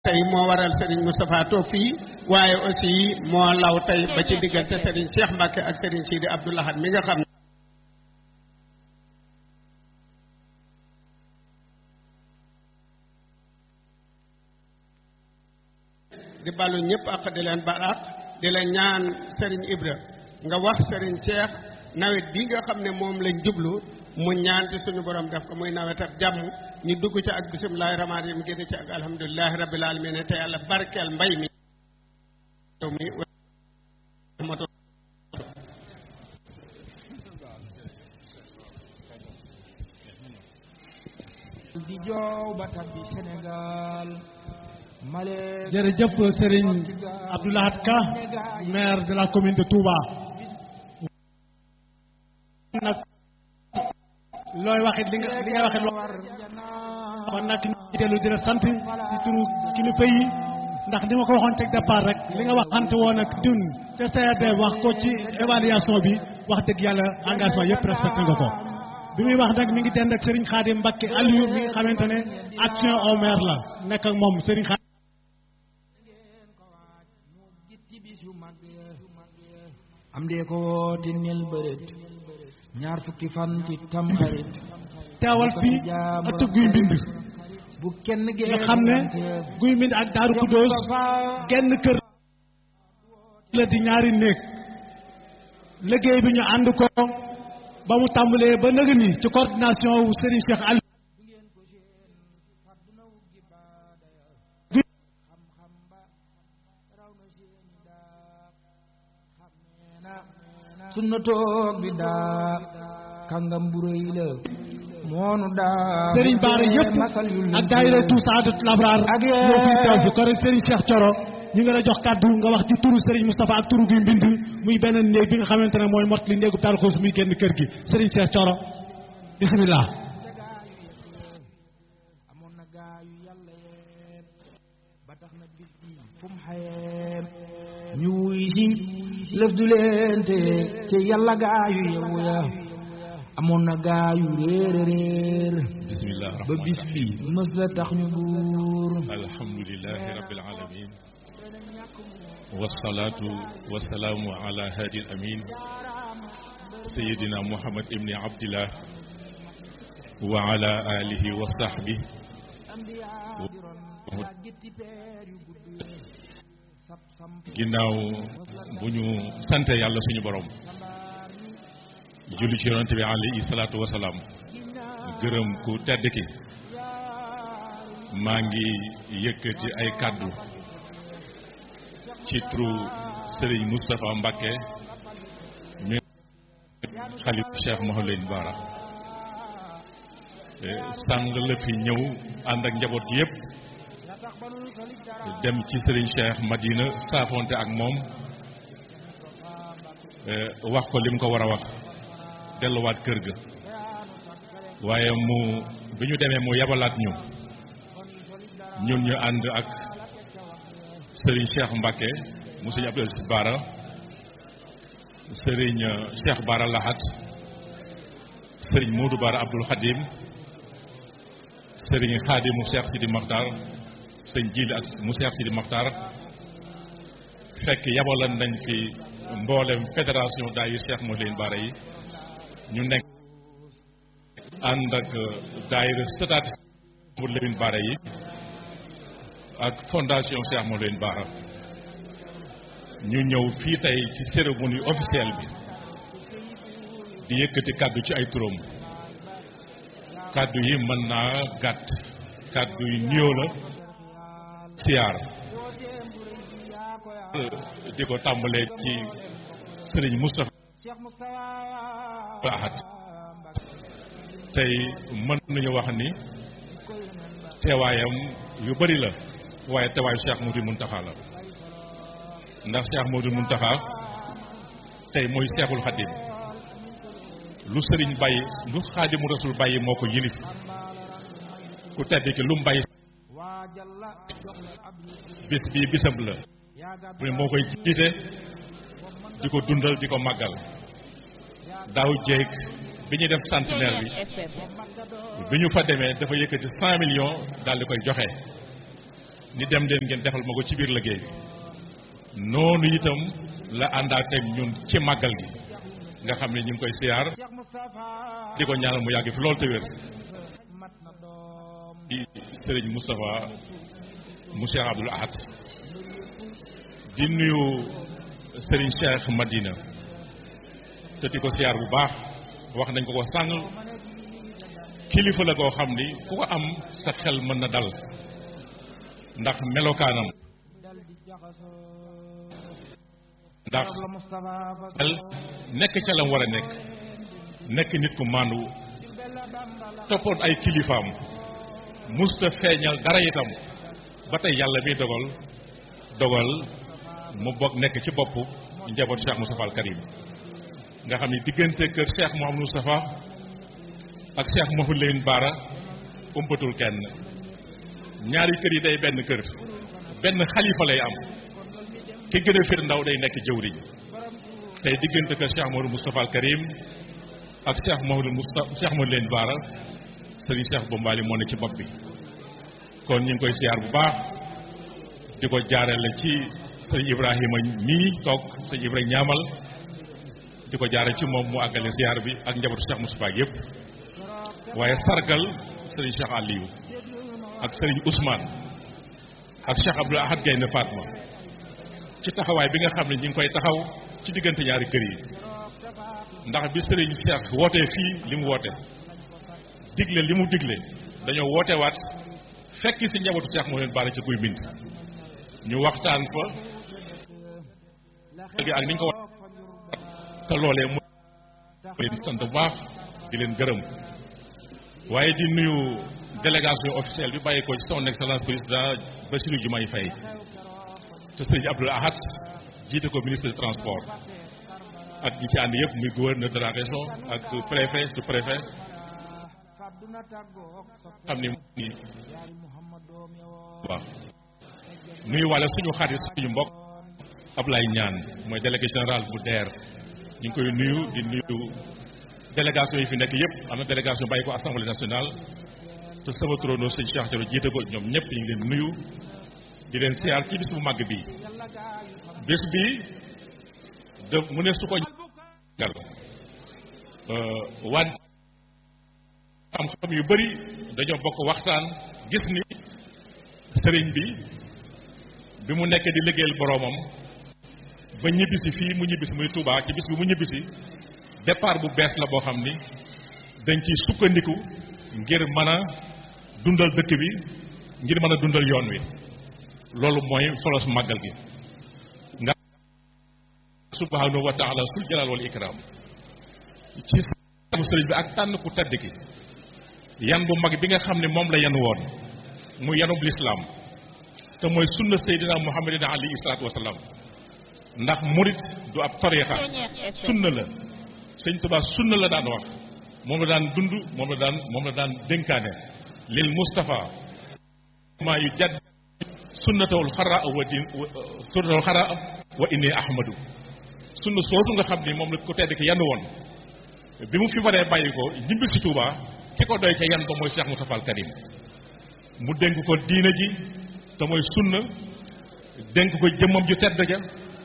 tey moo waral Serigne Moustapha toog fii waaye aussi moo law tey ba ci diggante Serigne Cheikh Mbacke ak Serigne Sidi Abdou Lahad mi nga xam ne di balu ñëpp ak di leen balaax di leen ñaan Serigne Ibra nga wax Serigne Cheikh nawet bi nga xam ne moom lañ jublu mu ñaan ci suñu borom def ko muy nawet ak jàmm ñu dugg ci ak bisimilahi rahmaani rahim génn ci ak alhamdulilahi rabbil alamin te yàlla barkeel mbay mi mi di joow ba tabbi Sénégal male jërëjëf Serigne Abdou Lahad Ka maire de la commune de Touba nag looy waxit li nga li nga waxit loo kon nag ñu dellu di la sant ci turu kilifa yi ndax ni ma ko waxoon teg départ rek li nga waxante woon ak dun te CRD wax ko ci évaluation bi wax dëgg yàlla engagement yëpp respecté nga ko bi muy wax nag mi ngi dend ak Serigne Khadim Mbacké Aliou mi nga xamante ne action au maire la nekk ak moom Serigne Khadim am dee ko woote nel bërët ñaar fukki fan ci tamxarit teewal fii ëtt guy mbind bu kenn nga xam ne guy mbind ak daaru Xuddoos genn kër la di ñaari néeg liggéey bi ñu ànd ko ba mu tàmbalee ba nëg ni ci coordination wu Serigne Cheikh Aliou sunna toog bi daa kàngam bu rëy la moonu daa Serigne Bara yëpp ak daayira tout Saadatul Abraar ak ñoo fi teew fi kon Serigne Cheikh Thioro ñu ngi la jox kàddu nga wax ci turu Serigne Moustapha ak turu guy mbind muy benn néeg bi nga xamante ne mooy mot li néegu Daaru Xudoos muy génn kër gi Serigne Cheikh Thioro bismillah amoon na gaa yu yàlla yee ba tax na bis bi fu mu xayee ñu wuy si lëf du leen te te yàlla gaa yu yewu ya amoon na gaa yu réer réer bismillah ba bis bi mës la tax ñu buur alhamdulilahi rabbil alamin wasalaatu wasalaamu ala hadi al amin sayidina muhammad ibni abdillah wa ala alihi wa sahbi ginnaaw bu ñu sante yàlla suñu borom julli ci yonante bi alayhi salaatu wasalaam gërëm ku tedd ki maa ngi yëkkati ay kàddu ci turu Serigne Moustapha Mbacké mi xalif Cheikh Mouhamadou Bara sàng la fi ñëw ànd ak njaboot gi yëpp dem ci Serigne Cheikh Madina saafonte ak moom wax ko lim ko war a wax delluwaat kër ga waaye mu bi ñu demee mu yabalaat ñu ñun ñu ànd ak Serigne Cheikh Mbacké mu Serigne Abdou Aziz Bara Serigne Cheikh Bara Lahat Serigne Modou Bara Abdoul Khadim Serigne Khadim mu Cheikh Sidi Makhtar Serigne Jili ak mu Cheikh Sidi Makhtar fekk yabalan nañ fi mboolem fédération daayir Cheikh Mouhamadou Bara yi ñu nekk ànd ak daayira stataat Mouhamadou Bara yi ak fondation Cheikh Mouhamadou Bara ñu ñëw fii tey ci cérémonie officielle bi di yëkkati kàddu ci ay turam kàddu yi mën naa gàtt kàddu yi nuyoo la siyaar di ko tàmbalee ci sëriñ Moustapha Ahad tey mën nañu wax ni teewaayam yu bari la waaye teewaayu Cheikh Mouhamadou Mountakha la ndax Cheikh Mouhamadou Mountakha tey mooy Cheikhul Khadim lu sëriñ bàyyi lu Xaadimu Rasul bàyyi moo ko yilif ku tedd ki lu mu bàyyi bis bii bisam la mu ne moo koy jiite di ko dundal di ko màggal daaw jéeg bi ñuy def centenaire bi bi ñu fa demee dafa yëkkati cent millions daal di koy joxe ni dem leen ngeen defal ma ko ci biir liggéey bi noonu itam la àndaateeg ñun ci màggal gi nga xam ne ñu ngi koy siyaar di ko ñaanal mu yàgg fi loolu te wér di sëriñ Moustapha mu Cheikh Abdoul Ahad di nuyu sëriñ Cheikh Madina te di ko siyaar bu baax wax nañ ko ko sàng kilifa la koo xam ni ku ko am sa xel mën na dal ndax melokaanam ndax xel nekk ca lam war a nekk nekk nit ku màndu toppoon ay kilifaam musta feeñal dara itam ba tey yàlla bi dogal dogal mu bokk nekk ci bopp njaboot Cheikh Moustapha al Karim nga xam ni diggante kër Cheikh Mouhamadou Moustapha ak Cheikh Mouhamadou Lamine Bara umpatul kenn ñaari kër yi day benn kër benn xalifa lay am ki gën a fir ndaw day nekk jëwriñ tey diggante kër Cheikh Mouhamadou Moustapha al Karim ak Cheikh Mouhamadou Moustapha Cheikh Mouhamadou Lamine Bara sëriñ Cheikh Bombali moo ne ci bopp bi kon ñu ngi koy siyaar bu baax di ko jaarale ci sëriñ Ibrahima mii toog sëriñ Ibrahima ñaamal di ko jaare ci moom mu àggale siyaar bi ak njabootu Cheikh Moustapha yëpp waaye sargal sëriñ Cheikh Aliou ak sëriñ Ousmane ak Cheikh Abdoul Ahad Gaynde Fatma ci taxawaay bi nga xam ne ñu ngi koy taxaw ci diggante ñaari kër yi ndax bi sëriñ Cheikh wootee fii li mu woote digle li mu digle dañoo woote waat fekk si njabootu Cheikh moo leen baare ci kuy bind ñu waxtaan fa ak ni ñu ko wax te loolee mu leen sant bu baax di leen gërëm waaye di nuyu délégation officielle bi bàyyi ko ci son excellence président Bassirou Diomaye Faye te sëriñ Abdoul Ahad jiite ko ministre du transport ak ñi ci ànd yëpp muy gouverneur de la région ak préfet sous préfet xam ni ni waaw nuyu wàlle suñu xarit suñu mbokk Ablaye Ñaan mooy délégué général bu DER ñu ngi koy nuyu di nuyu délégation yi fi nekk yëpp am na délégation bàyyi ko assemblée nationale te sama turandoo sëñ Cheikh Thioro jiite ko ñoom ñëpp ñu ngi leen nuyu di leen siyaar ci bis bu màgg bi bés bi de mu ne su ko gal waan am xam yu bëri dañoo bokk waxtaan gis ni sëriñ bi bi mu nekkee di liggéeyal boroomam ba ñibbisi fii mu ñibbisi muy Touba ci bis bi mu ñibbisi départ bu bees la boo xam ni dañ ciy sukkandiku ngir mën a dundal dëkk bi ngir mën a dundal yoon wi loolu mooy solos màggal gi nga subhanahu wa taala sul jalal wal ikram ci mu sëriñ bi ak tànn ku tedd ki yan bu mag bi nga xam ne moom la yan woon mu yanub lislaam te mooy sunna seydina muhammadin alayhi salaatu wasalaam ndax murit du ab tariixa sunna la sëñ Tuubaa sunna la daan wax moom la daan dund moom la daan moom la daan dénkaane lil Mustafa maa yu jadd sunnatawul xaraa wa din sunnatawul xaraa wa inni ahmadu sunna soosu nga xam ni moom la ko tedd ki yan woon bi mu fi waree bàyyi ko ñibbi si Tuubaa ki ko doy ca yan ba mooy Cheikh Moustapha al Karim mu dénk ko diina ji te mooy sunna dénk ko jëmmam ju tedd ja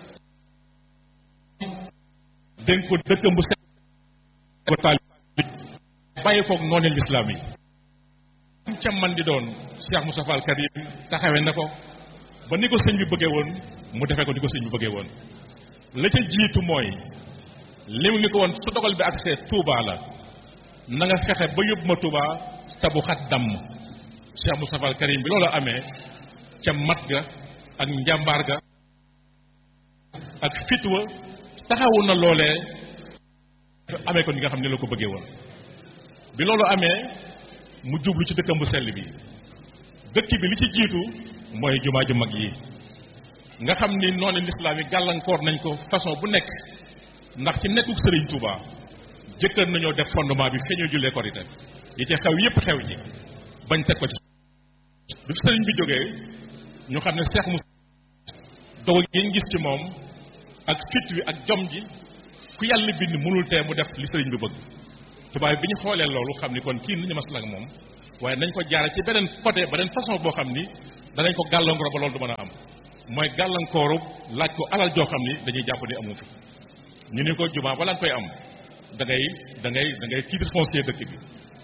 dénk ko dëkkam bu set ko taal bàyyi koog noonu lislaam yi ca man di doon Cheikh Moustapha al Karim taxawe na ko ba ni ko sëñ bi bëggee woon mu defee ko ni ko sëñ bi bëggee woon la ca jiitu mooy lim ni ko woon su dogal bi accès Touba la na nga fexe ba yóbbu ma Touba te bu xat damm Cheikh Moustapha al Karim bi loolu amee ca mat ga ak njàmbaar ga ak fitwa taxawu na loolee amee ko ni nga xam ne la ko bëggee woon bi loolu amee mu jublu ci dëkkam bu sell bi dëkk bi li ci jiitu mooy jumaa ju mag yi nga xam ni noonu lislaam yi gàllankoor nañ ko façon bu nekk ndax ci nekkuk sëriñ Touba jëkkër nañoo def fondement bi feeñoo jullee korite yi ci xew yépp xew ci bañ teg ko ci bi sëriñ bi jógee ñu xam ne seex mu dogu yi gis ci moom ak fit wi ak jom ji ku yàlla bind mënul tee mu def li sëriñ bi bëgg tubaab bi ñu xoolee loolu xam ni kon kii nañu mas nag moom waaye nañ ko jaare ci beneen côté beneen façon boo xam ni danañ ko gàllankoor ba loolu du mën a am mooy gàllankooru laaj ko alal joo xam ni dañuy jàpp ni amu fi ñu ni ko jumaa balaa nga koy am da ngay da ngay da ngay titre foncier dëkk bi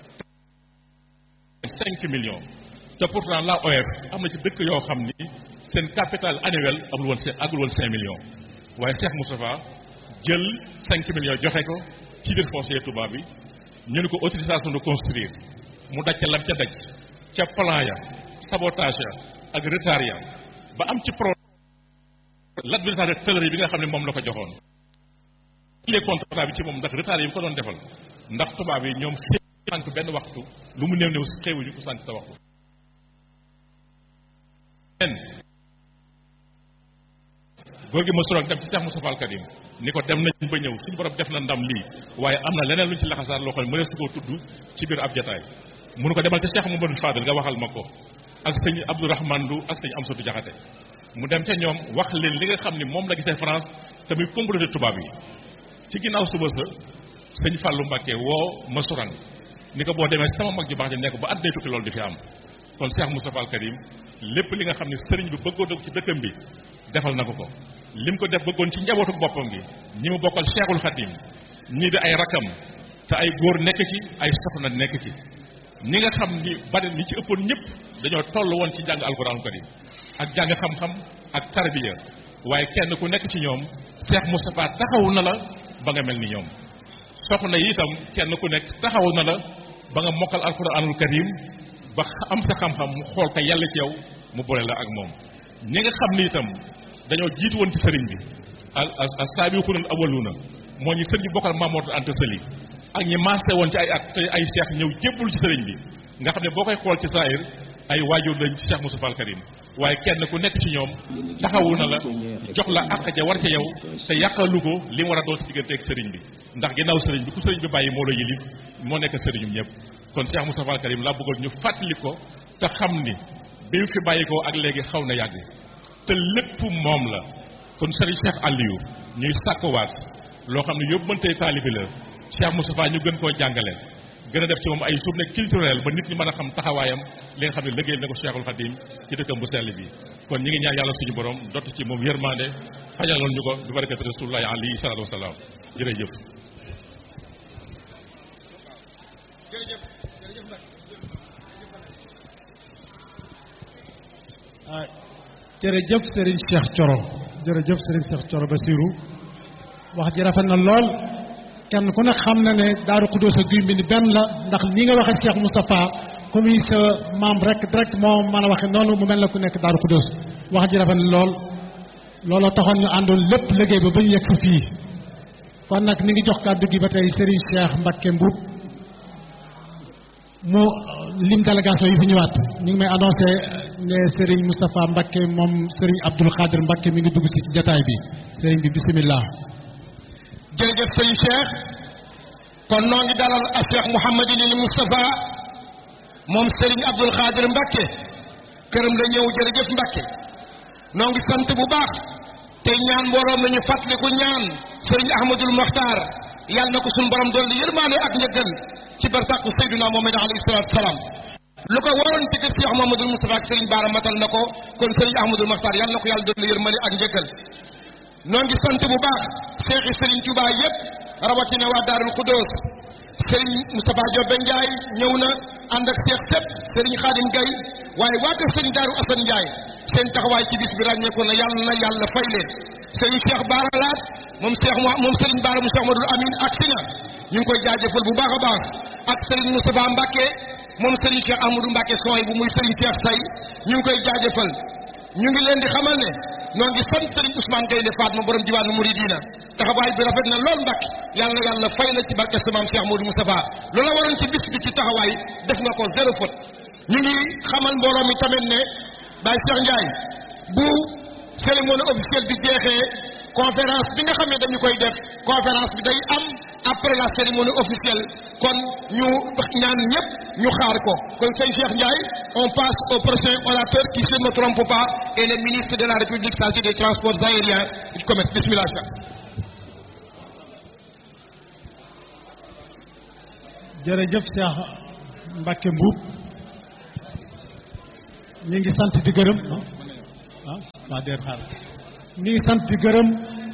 cinq millions te pourtant la OF am na ci dëkk yoo xam ni seen capital annuel amul woon cinq agul woon cinq millions waaye Cheikh Moustapha jël cinq millions joxe ko titre foncier Touba bi ñu ni ko autorisation de construire mu daj ca lam ca daj ca plan ya sabotage ya ak retard ya ba am ci pro l'administrateur de tëlëri bi nga xam ne moom la ko joxoon les contrat bi ci moom ndax retard yi mu ko doon defal ndax tubaab yi ñoom sànq benn waxtu lu mu néew néew xeewuñu ko sànq sa waxtu en góor gi ma soroog dem ci Cheikh Moustapha Al Karim ni ko dem nañ ba ñëw suñu borom def na ndam lii waaye am na leneen lu ñu ci laxasaar loo xam ne mënees su koo tudd ci biir ab jataay munu ko demal ca Cheikh Mamadou Fadel nga waxal ma ko ak sëñ Abdourahmane Lu ak sëñ Amsatou Diakhaté mu dem ca ñoom wax leen li nga xam ni moom la gisee France te muy comploté tubaab yi ci ginnaaw suba sa sëñ Fallou Mbacké woo ma suran ni ko boo demee sama mag ju baax ji nekk ba àddee tukki loolu di fi am kon Cheikh Moustapha Al Karim lépp li nga xam ne sëriñ bi bëggoon na ko ci dëkkam bi defal na ko ko lim ko def bëggoon ci njabootu boppam gi ñi mu bokkal Cheikhul Khadim ñii di ay rakam te ay góor nekk ci ay soxna nekk ci ñi nga xam ni bari ñi ci ëppoon ñëpp dañoo toll woon ci jàng alquran karim ak jàng xam-xam ak tarbiya waaye kenn ku nekk ci ñoom Cheikh Moustapha taxawu na la ba nga mel ni ñoom soxna yi itam kenn ku nekk taxawu na la ba nga mokkal alquranul karim ba am sa xam-xam mu xool ko yàlla ci yow mu boole la ak moom ñi nga xam ni itam dañoo jiitu woon ci sëriñ bi al al saabiquuna al awwaluuna moo ñu sëriñ bi bokkal Mamadou Anta Sali ak ñi maase woon ci ay at te ay cheikh ñëw jébbul ci sëriñ bi nga xam ne boo koy xool ci saahir ay waajur lañ ci Cheikh Moustapha Al Karim waaye kenn ku nekk ci ñoom taxawu na la jox la àq ja war ca yow te yàqalu ko li mu war a doon si diggante ak sëriñ bi ndax ginnaaw sëriñ bi ku sëriñ bi bàyyi moo la yilif moo nekk sëriñum ñëpp kon Cheikh Moustapha Al Karim laa bëggoon ñu fàttali ko te xam ni bi mu fi bàyyi ko ak léegi xaw na yàgg te lépp moom la kon sëriñ Cheikh Aliou ñuy sàkkuwaat loo xam ne yóbbante taalibi la Cheikh Moustapha ñu gën koo jàngale gën a def ci moom ay journée culturelle ba nit ñi mën a xam taxawaayam li nga xam ne liggéey na ko Cheikhul Khadim ci dëkkam bu sell bi kon ñi ngi ñaan yàlla suñu borom dott ci moom yërmande fajaloon ñu ko bi barakati rasulullahi alayhi salaatu wasalaam jërëjëf jërëjëf Serigne Cheikh Thioro jërëjëf Serigne Cheikh Thioro Basirou wax ji rafet na lool kenn ku ne xam na ne Daaru Xuddoos ak Guy Mbind benn la ndax ni nga waxee Cheikh Moustapha comme yi sa maam rek direct moo mën a waxe noonu mu mel na ku nekk Daaru Xuddoos wax ji rafet na lool looloo taxoon ñu àndoon lépp liggéey ba ba ñu yegg si fii kon nag ni ngi jox kàddu gi ba tey Serigne Cheikh Mbacké Mbuub mu lim délégation yi fi ñëwaat ñu ngi may annoncé ne Serigne Moustapha Mbacké moom Serigne Abdoul Khadir Mbacké mi ngi dugg ci jataay bi Serigne bi bisimilah. jërëjëf sëñ Cheikh kon noo ngi dalal a Cheikh Mouhamadinil Moustapha moom Serigne Abdoul Khadir Mbacké këram la ñëw jërëjëf Mbacké noo ngi sant bu baax tey ñaan mbooloo nañu fàttaliku ñaan Serigne Ahmadul Mokhtar yàlla na ko suñu borom dolli yërmaande ak njëggal ci barsàqu Seydina Muhammad alayhi salaatu salaam lu ko waroon ci kër Cheikh Mouhamadul Moustapha ak Serigne Baara matal na ko kon Serigne Ahmadul Mokhtar yàlla na ko yàlla dolli yërmaande ak njëggal noo ngi sant bu baax seexi Serigne Touba yépp rawatina waa Daarul Xuddoos Serigne Moustapha Diobé Ndiaye ñëw na ànd ak seex sépp Serigne Khadim Gaye waaye waa kër Serigne Daaru Assane Ndiaye seen taxawaay ci bis bi ràññeeku na yàlla na yàlla fay leen Serigne Cheikh Baara Laat moom Cheikh moom Serigne Baara mu Cheikh Madul Amin ak si na ñu ngi koy jaajëfal bu baax a baax ak Serigne Moustapha Mbacké moom Serigne Cheikh Amadou Mbacké sooy bu muy Serigne Cheikh Say ñu ngi koy jaajëfal ñu ngi leen di xamal ne noo ngi sant Serigne Ousmane Gaynde Fatma borom diwaanu Mouridina taxawaay bi rafet na lool Mbacké yàlla na yàlla fay la ci barke sa maam Cheikh Modou Moustapha loola waroon ci bis bi ci taxawaay def nga ko zéro faute ñu ngi xamal mbooloo mi tamit ne Baye Cheikh Ndiaye bu cérémonie officielle bi jeexee conférence bi nga xam ne dañu koy def conférence bi day am après la cérémonie officielle kon ñu ñaan ñëpp ñu xaar ko kon sëñ Cheikh Ndiaye on passe au prochain orateur qui se ne trompe pas et le ministre de la République chargé des transports aériens du commerce bismillah jërëjëf Cheikh Mbacké Mbuub ñu ngi sant di gërëm ah waa déet xaar ñu ngi sant di gërëm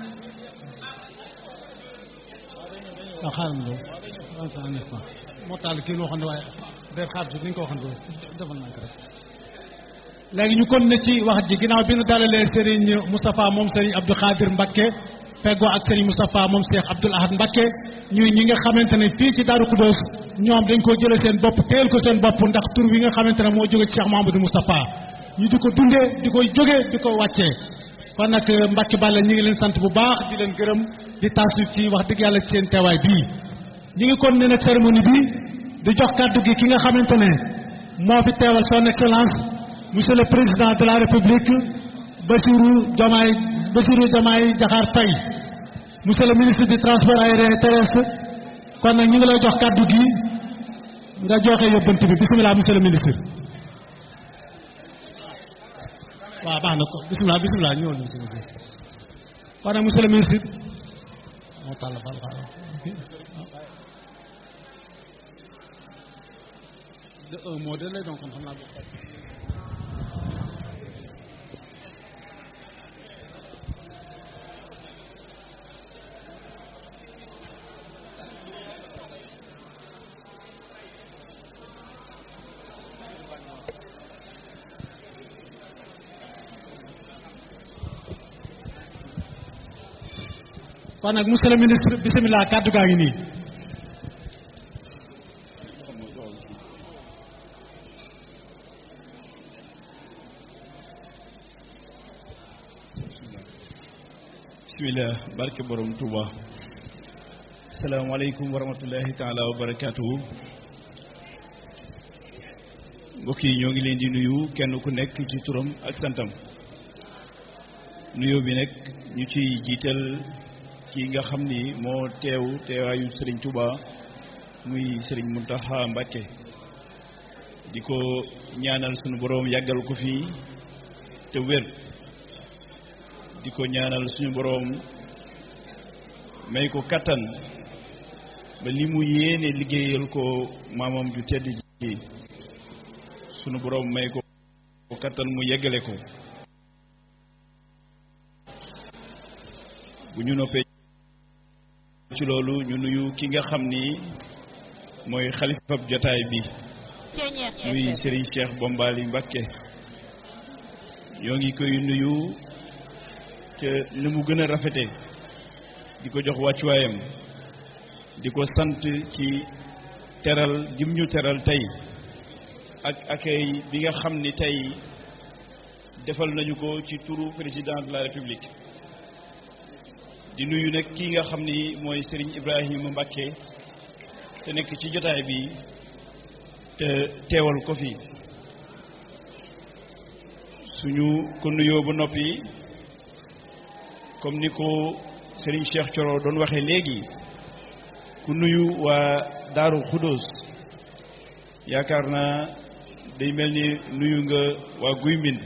waaw xaaral ma loolu un instant moo taal kii loo xam ne waaye déet xaar ni nga ko waxoon defal naa ko rek léegi ñu kon ne ci wax ji ginnaaw bi ñu dalalee Serigne Moustapha moom Serigne Abdou Khadir Mbacké feggoo ak Serigne Moustapha moom Cheikh Abdoul Ahad Mbacké ñuy ñi nga xamante ne fii ci Darou Khoudoss ñoom dañ koo jëlee seen bopp téyel ko seen bopp ndax tur wi nga xamante ne moo jóge ci Cheikh Mahamadou Moustapha ñu di ko dundee di ko jógee di ko wàccee kon nag Mbacké Balla ñi ngi leen sant bu baax di leen gërëm di taasu ci wax dëgg yàlla ci seen teewaay bii ñi ngi kon ne nag cérémonie bi di jox kàddu gi ki nga xamante ne moo fi teewal son excellence monsieur le président de la république Bassirou Diomaye Bassirou Diomaye Diakhar Faye monsieur le ministre du transport aérien et terrestre kon nag ñu ngi lay jox kàddu gi nga joxe yóbbante bi bisimilah monsieur le ministre waaw baax na ko bisimilah bisimilah ñëwal monsieur le ministre kon nag monsieur le ministre moo tàll fal de un mot de lay donc xam naa kon nag monsieur le ministre bisimilah kàddu gaa ngi nii bismillah barke borom Touba salaamaaleykum wa rahmatullahi taala wa barakaatuhu mbokk yi ñoo ngi leen di nuyu kenn ku nekk ci turam ak santam nuyoo bi nag ñu ci jiital ki nga xam ni moo teew teewaayu Serigne Touba muy Serigne Mountakha Mbacké di ko ñaanal sunu boroom yàggal ko fii te wér di ko ñaanal suñu boroom may ko kattan ba li mu yéene liggéeyal ko maamam ju tedd ji sunu boroom may ko kattan mu yeggale ko bu ñu noppee ci loolu ñu nuyu ki nga xam ni mooy xalifab jotaay bi muy Serigne Cheikh Bombali Mbacké ñoo ngi koy nuyu te ni mu gën a rafete di ko jox wàccuwaayam di ko sant ci teral jim ñu teral tey ak accueil bi nga xam ni tey defal nañu ko ci turu président de la république di nuyu nag kii nga xam ni mooy Serigne Ibrahima Mbacké te nekk ci jotaay bi te teewal ko fi suñu ko nuyoo ba noppi comme ni ko Serigne Cheikh Thioro doon waxee léegi ku nuyu waa Daaru Khoudoss yaakaar naa day mel ni nuyu nga waa Guy Mbind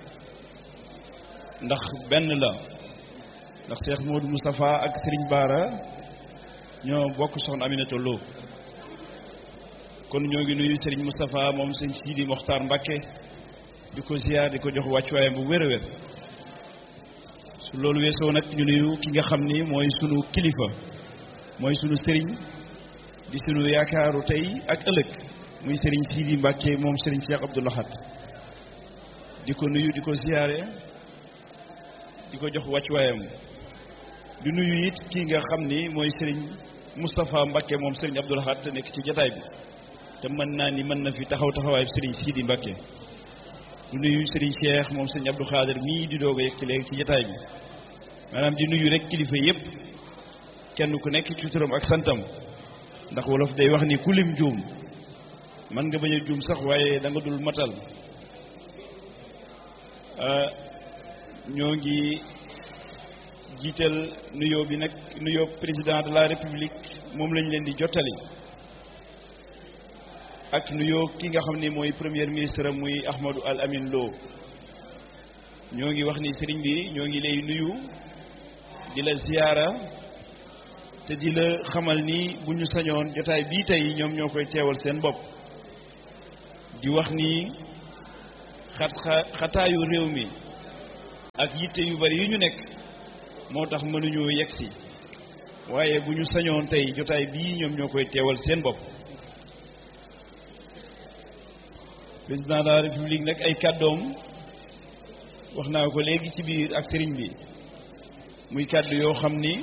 ndax benn la ndax Cheikh Modou Moustapha ak Serigne Bara ñoo bokk soxna Aminata Lo kon ñoo ngi nuyu Serigne Moustapha moom sëñ Sidi Mokhtar Mbacké di ko ziar di ko jox wàccuwaayam bu wér a wér su loolu weesoo nag ñu nuyu ki nga xam ni mooy sunu kilifa mooy sunu Serigne di sunu yaakaaru tey ak ëllëg muy Serigne Sidi Mbacké moom Serigne Cheikh Abdou Lahad di ko nuyu di ko ziare di ko jox wàccuwaayam di nuyu it kii nga xam ni mooy Serigne Moustapha Mbacké moom Serigne Abdou Lahad te nekk ci jataay bi te mën naa ni mën na fi taxaw taxawaay Serigne Sidi Mbacké di nuyu Serigne Cheikh moom Serigne Abdou Khader mii di doog a yegg ci léegi ci jataay bi maanaam di nuyu rek kilifa yépp kenn ku nekk ci turam ak santam ndax wolof day wax ni ku lim juum man nga bañ a juum sax waaye da nga dul matal ñoo ngi jiital nuyoo bi nag nuyoo président de la république moom lañ leen di jottali ak nuyoo ki nga xam ni mooy premier ministre muy Ahmadou Al Amin Lo ñoo ngi wax ni sëriñ bi ñoo ngi lay nuyu di la ziyaara te di la xamal ni bu ñu sañoon jotaay bii tey ñoom ñoo koy teewal seen bopp di wax ni xat xataayu réew mi ak yitte yu bari yu ñu nekk moo tax mënuñoo yegg si waaye bu ñu sañoon tey jotaay bii ñoom ñoo koy teewal seen bopp président de la république nag ay kàddoom wax naa ko léegi ci biir ak sëriñ bi muy kàddu yoo xam ni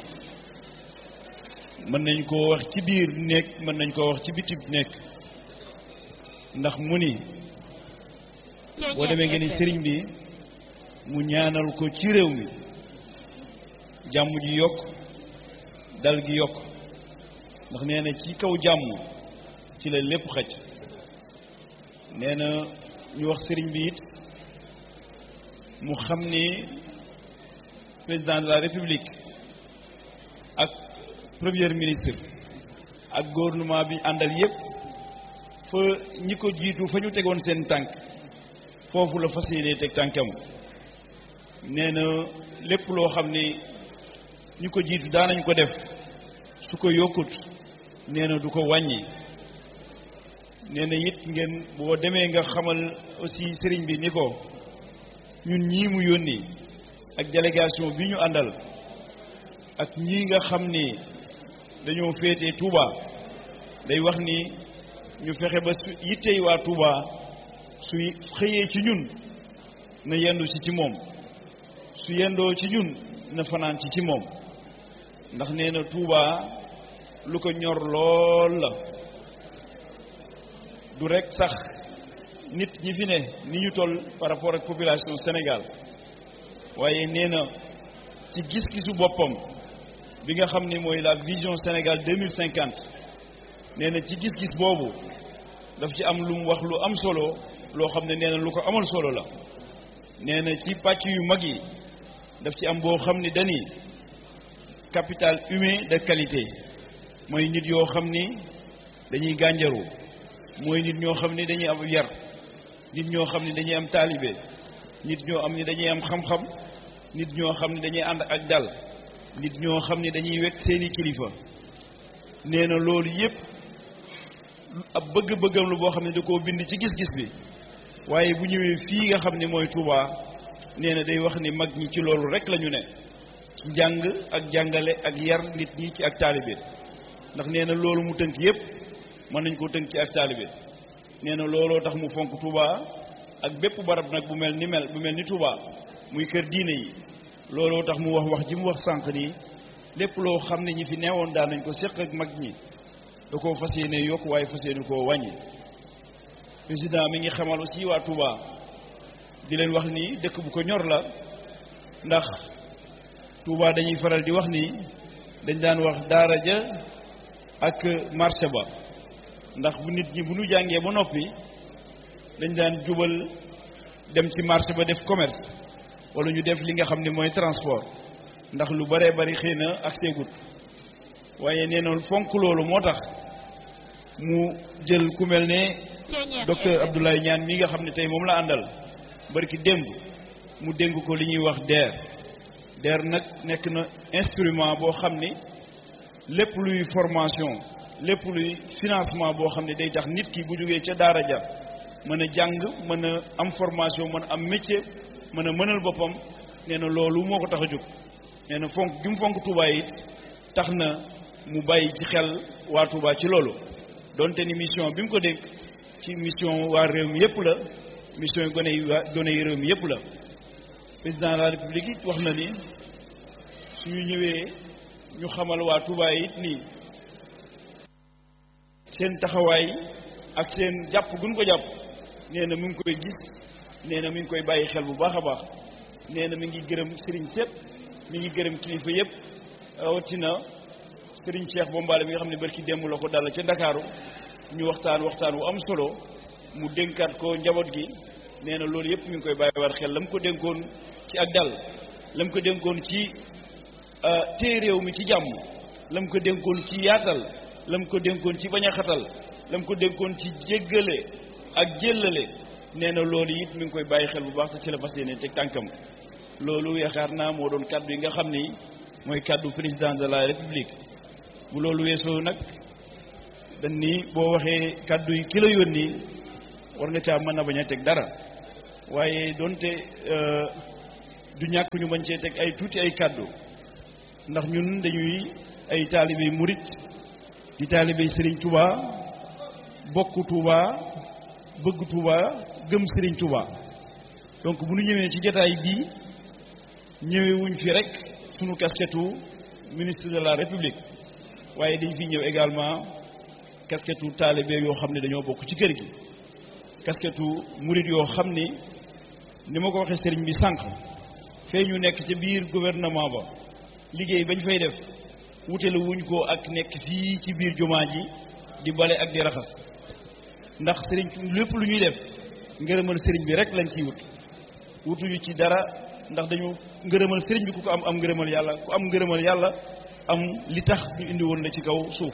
mën nañ koo wax ci biir nekk mën nañ koo wax ci bitib nekk ndax mu ni boo demee ngeen ni sëriñ bi mu ñaanal ko ci réew mi jàmm ji yokk dal gi yokk ndax nee na ci kaw jàmm ci la lépp xaj nee na ñu wax sëriñ bi it mu xam ni président de la république ak premier ministre ak gouvernement bi àndal yépp fa ñi ko jiitu fa ñu tegoon seen tànk foofu la fas yéene teg tànkam nee na lépp loo xam ni ñi ko jiitu daanañ ko def su ko yokkut nee na du ko wàññi nee na it ngeen boo demee nga xamal aussi sëriñ bi ni ko ñun ñii mu yónni ak délégation bi ñu àndal ak ñii nga xam ni dañoo féete Touba day wax ni ñu fexe ba su yittey waa Touba su xëyee ci ñun na yendu si ci moom su yendoo ci ñun na fanaan ci ci moom ndax nee na Touba lu ko ñor lool la du rek sax nit ñi fi ne ni ñu toll par rapport ak population Sénégal waaye nee na ci gis-gisu boppam bi nga xam ni mooy la vision Sénégal deux mille cinquante nee na ci gis-gis boobu daf ci am lu mu wax lu am solo loo xam ne nee na lu ko amal solo la nee na ci pàcc yu mag yi daf ci am boo xam ni dañuy capital humain de qualité mooy nit yoo xam ni dañuy gànjaru mooy nit ñoo xam ni dañuy am yar nit ñoo xam ni dañuy am taalibe nit ñoo am ni dañuy am xam-xam nit ñoo xam ni dañuy ànd ak dal nit ñoo xam ni dañuy wekk seeni kilifa nee na loolu yépp ab bëgg-bëggam lu boo xam ne da koo bind ci gis-gis bi waaye bu ñëwee fii nga xam ni mooy Touba nee na day wax ni mag ñi ci loolu rek la ñu ne ci njàng ak jàngale ak yar nit ñi ci ak taalibe ndax nee na loolu mu tënk yépp mën nañ koo tënk ci ak taalibe nee na looloo tax mu fonk Touba ak bépp barab nag bu mel ni mel bu mel ni Touba muy kër diine yi looloo tax mu wax wax ji mu wax sànq nii lépp loo xam ne ñi fi neewoon daan nañ ko séq ak mag ñi da koo fas yéene yokk waaye fas yéene koo wàññi président mi ngi xamal aussi waa Touba di leen wax ni dëkk bu ko ñor la ndax Touba dañuy faral di wax ni dañ daan wax daara ja ak marché ba ndax bu nit ñi bu ñu jàngee ba noppi dañ daan jubal dem ci marché ba def commerce wala ñu def li nga xam ne mooy transport ndax lu baree bari xëy na ak seegut waaye nee na fonk loolu moo tax mu jël ku mel ne docteur Abdoulaye Niane mi nga xam ne tey moom la àndal barki démb mu dénk ko li ñuy wax DER DER nag nekk na instrument boo xam ni lépp luy formation lépp luy financement boo xam ne day tax nit ki bu jógee ca daara ja mën a jàng mën a am formation mën a am métier mën a mënal boppam nee na loolu moo ko tax a jóg nee na fonk ju mu fonk Touba yi tax na mu bàyyi ci xel waa Touba ci loolu donte ni mission bi mu ko dénk ci mission waa réew mi yëpp la mission yi gone yi waa gone yi réew mi yëpp la président de la république it wax na ni suñu ñëwee ñu xamal waa Touba yi it nii seen taxawaay ak seen jàpp guñ ko jàpp nee na mu ngi koy gis nee na mi ngi koy bàyyi xel bu baax a baax nee na mi ngi gërëm sëriñ sépp mi ngi gërëm kilifa yëpp rawatina sëriñ Cheikh Bombaale mi nga xam ne barki démb la ko dal ca Ndakaaru ñu waxtaan waxtaan wu am solo mu dénkaat ko njaboot gi nee na loolu yëpp mi ngi koy bàyyiwaat xel la mu ko dénkoon ci ak dal la mu ko dénkoon ci téye réew mi ci jàmm la mu ko dénkoon ci yaatal la mu ko dénkoon ci bañ a xatal la mu ko dénkoon ci jéggale ak jéllale nee na loolu it mi ngi koy bàyyi xel bu baax te ci la fas yéene teg tànkam loolu yaakaar naa moo doon kaddu yi nga xam ni mooy kaddu président de la république bu loolu weesoo nag dañ ni boo waxee kaddu yi ki la yónni war nga caa mën a bañ a teg dara waaye donte du ñàkk ñu bañ cee teg ay tuuti ay kàddu ndax ñun dañuy ay taalibe murit di taalibe Serigne Touba bokk Touba bëgg Touba gëm Serigne Touba donc bu ñu ñëwee ci jotaay bii ñëwewuñ fi rek sunu casquette ministre de la République waaye dañ fi ñëw également casquette taalibe yoo xam ne dañoo bokk ci kër gi casquette murit yoo xam ni ni ma ko waxee sëriñ bi sànq fee ñu nekk ca biir gouvernement ba liggéey bañ fay def wutale wuñ ko ak nekk fii ci biir jumaa ji di bale ak di raxas ndax sëriñ lépp lu ñuy def ngërëmal sëriñ bi rek lañ ciy wut wutuñu ci dara ndax dañu ngërëmal sëriñ bi ku ko am am ngërëmal yàlla ku am ngërëmal yàlla am li tax ñu indi woon la ci kaw suuf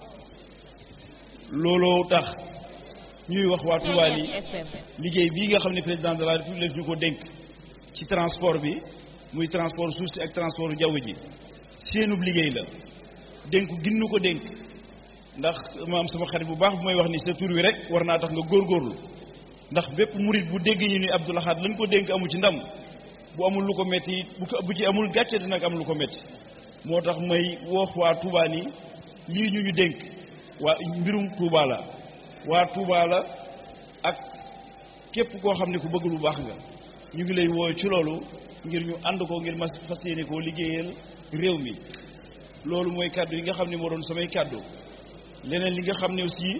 looloo tax ñuy wax waa Touba ni liggéey bii nga xam ne président de la république ñu ko dénk ci transport bi muy transport suuf si ak transport jaww ji seenub liggéey la dénk ginnu ko dénk ndax maam sama xarit bu baax bu may wax ni sa tur wi rek war naa tax nga góorgóorlu ndax bépp murit bu dégg ñu ni Abdou Lahad lañ ko dénk amu ci ndam bu amul lu ko metti bu ko bu ci amul gàcce dina am lu ko metti moo tax may wax waa Touba ni lii ñu ñu dénk waa mbirum Touba la waa Touba la ak képp koo xam ne ku bëgg lu baax nga ñu ngi lay woo ci loolu ngir ñu ànd ko ngir mas fas yéene koo liggéeyal réew mi loolu mooy kàddu yi nga xam ne moo doon samay kàddu leneen li nga xam ne aussi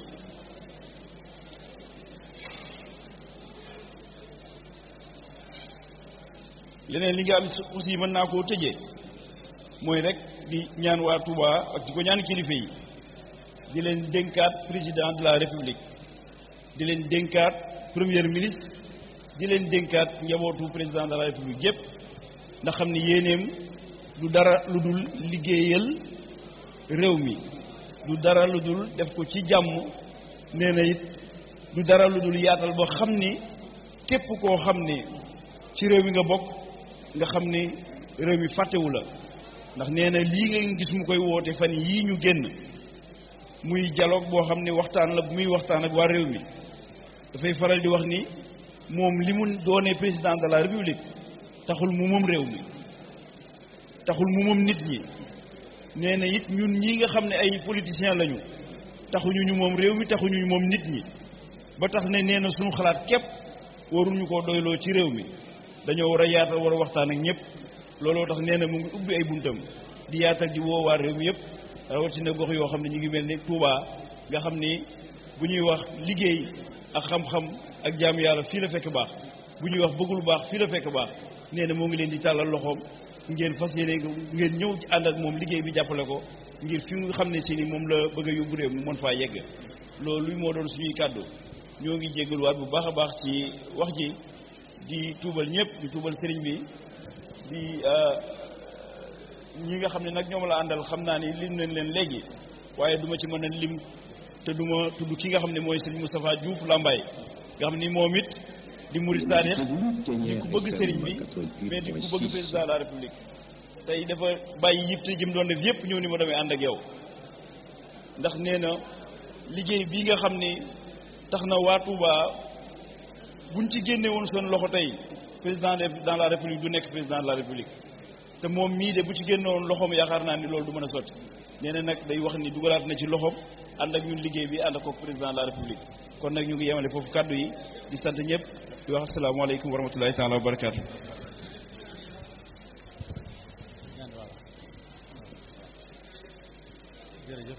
leneen li nga am aussi mën naa koo tëjee mooy rek di ñaan waa Touba ak di ko ñaan kilifa yi di leen dénkaat président de la république di leen dénkaat premier ministre di leen dénkaat njabootu président de la république yépp ndax xam ni yéeneem du dara lu dul liggéeyal réew mi du dara lu dul def ko ci jàmm nee na it du dara lu dul yaatal ba xam ni képp koo xam ni ci réew mi nga bokk nga xam ni réew mi fàttewu la ndax nee na lii nga gis mu koy woote fan yii ñu génn muy dialogue boo xam ne waxtaan la bu muy waxtaan ak waa réew mi dafay faral di wax ni moom li mu doonee président de la république taxul mu moom réew mi taxul mu moom nit ñi nee na it ñun ñi nga xam ne ay politiciens lañu taxuñu ñu moom réew mi taxuñu ñu moom nit ñi ba tax ne nee na suñu xalaat képp waruñu koo doyloo ci réew mi dañoo war a yaatal war a waxtaan ak ñëpp looloo tax nee na mu ngi ubbi ay buntam di yaatal di woo waa réew mi yëpp rawatina gox yoo xam ne ñu ngi mel ni Touba nga xam ni bu ñuy wax liggéey ak xam-xam ak jaamu yàlla fii la fekk baax bu ñuy wax bëgg lu baax fii la fekk baax nee na moo ngi leen di tàllal loxoom ngeen fas yéene ngeen ñëw ci ànd ak moom liggéey bi jàppale ko ngir fi nga xam ne si ni moom la bëgg a yóbbu réew mi mën faa yegg loolu moo doon suñuy kàddu ñoo ngi jéggaluwaat bu baax a baax ci wax ji di tuubal ñëpp di tuubal sëriñ bi di ñi nga xam ne nag ñoom la àndal xam naa ni lim nañ leen léegi waaye duma ci mën a lim te duma tudd ki nga xam ne mooy sëriñ Moustapha Diouf Lambaye nga xam ni moom it di murid saadix di ku bëgg sëriñ bi mais di ku bëgg président de la république tey dafa bàyyi yitte jëm doon def yépp ñëw ni ma damay ànd ak yow ndax nee na liggéey bii nga xam ni tax na waa Touba buñ ci génne woon seen loxo tey président de dans la république du nekk président de la république te moom mii de bu ci génne woon loxoom yaakaar naa ni loolu du mën a sotti nee na nag day wax ni dugalaat na ci loxoom ànd ak ñun liggéey bi ànd ak ko président de la république kon nag ñu ngi yemale foofu kàddu yi di sant ñëpp di wax asalaamaaleykum wa rahmatulahi taala wa barakaatu. jërëjëf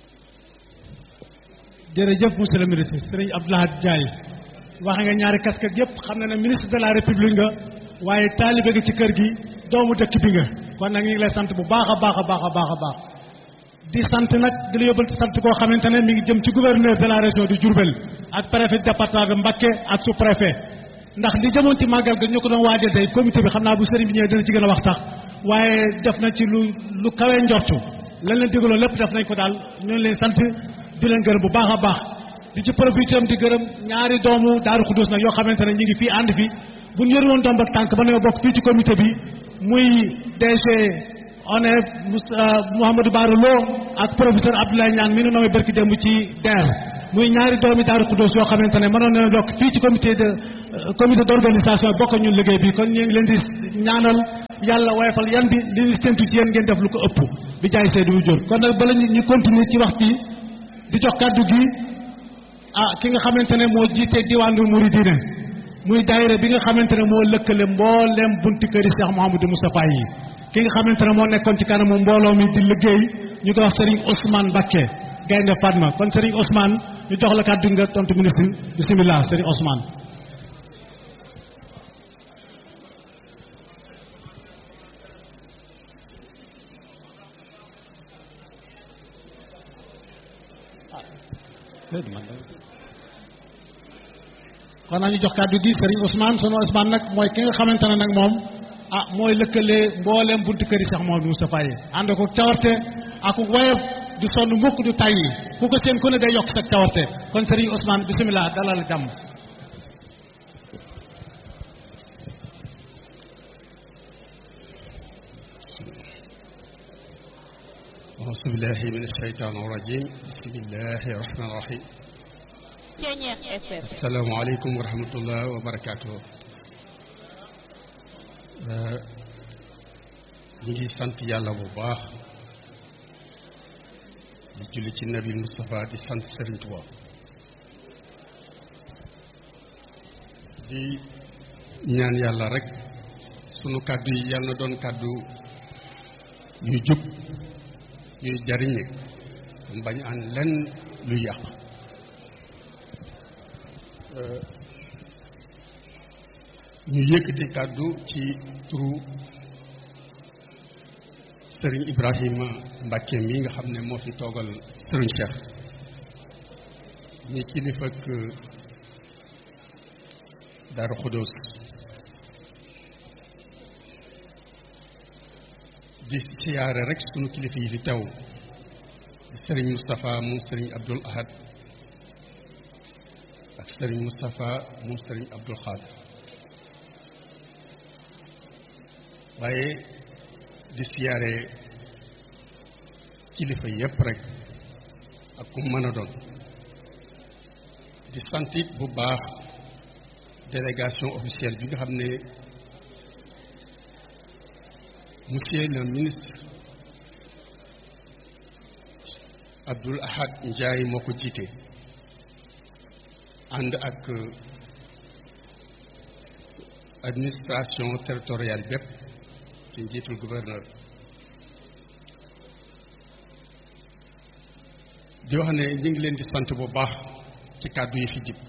jërëjëf monsieur le ministre sëriñ Abdou Lahad Ndiaye wax nga ñaari casquette yëpp xam na ne ministre de la république nga waaye taalibe gi ci kër gi doomu dëkk bi nga kon nag ñu ngi lay sant bu baax a baax a baax a baax a baax di sant nag di la yóbbal sant koo xamante ne mi ngi jëm ci gouverneur de la région de Diourbel ak préfet département de Mbacké ak sous préfet ndax li jëmoon ci màggal ga ñu ko doon waajal tey comité bi xam naa bu sëriñ bi ñëwee dina ci gën a wax tax waaye def na ci lu lu kawe njortu lan leen digaloon lépp def nañ ko daal ñu leen sant di leen gërëm bu baax a baax di ci profité am di gërëm ñaari doomu Daaru Xudus nag yoo xamante ne ñu ngi fii ànd fi bu ñu yore woon domb ak tànk ba nañoo bokk fii ci comité bi muy DG ONEF Mouhamadou Bara Lo ak professeur Abdoulaye Niane mi nu nommé barki démb ci DER muy ñaari doomi Daaru Xuddoos yoo xamante ne mënoon na bokk fii ci comité de comité d' organisation bokk ñun liggéey bi kon ñu ngi leen di ñaanal yàlla woyofal yan bi li ñu séntu ci yéen ngeen def lu ko ëpp bi jaay seedi wu jur kon nag bala ñu ñu continuer ci wax bi di jox kàddu gi ah ki nga xamante ne moo jiite diwaanu Mouridina muy daayira bi nga xamante ne moo lëkkale mbooleem bunti këri Cheikh Mouhamadou Moustapha yi ki nga xamante ne moo nekkoon ci kanamu mbooloo mi di liggéey ñu koy wax Serigne Ousmane Mbacké Gaynde Fatma kon Serigne Ousmane ñu jox la kàddu nga tontu ministre bisimilah Serigne Ousmane. kon nañu jox kàddu gi Serigne Ousmane sunu Ousmane nag mooy ki nga xamante ne nag moom ah mooy lëkkale mbooleem buntu kër yi Cheikh Mouhamadou Moustapha yi ànd ko cawarte ak woyof du sonn mukk du tàyyi ku ko seen ku ne day yokk sa cawarte kon Serigne Ousmane bisimilah dalal jàmm. أعوذ بالله من الشيطان الرجيم بسم الله الرحمن الرحيم Ceñeex FM السلام عليكم ورحمة الله وبركاته ñu ngi sant yàlla bu baax di julli ci nabi Moustapha di sant Serigne Touba di ñaan yàlla rek sunu kàddu yi yàlla na doon kàddu yu jub yuy jariñe bañ an lenn lu yàq ñu yëkkati kàddu ci turu sëriñ Ibrahima Mbacke mi nga xam ne moo fi toogal sëriñ Cheikh ñi kilifa ak Daaru Xudoos di siyaare rek sunu kilifa yi fi teew sëriñ Moustapha moom sëriñ Abdul Ahad ak sëriñ Moustapha moom sëriñ Abdul Xaadir waaye di siyaare kilifa yépp rek ak ku mën a doon di santit bu baax délégation officielle bi nga xam ne monsieur le ministre Abdoul Ahad Ndiaye moo ko jiite ànd ak administration territoriale bépp ci njiitul gouverneur di wax ne ñu ngi leen di sant bu baax ci kàddu yi fi jib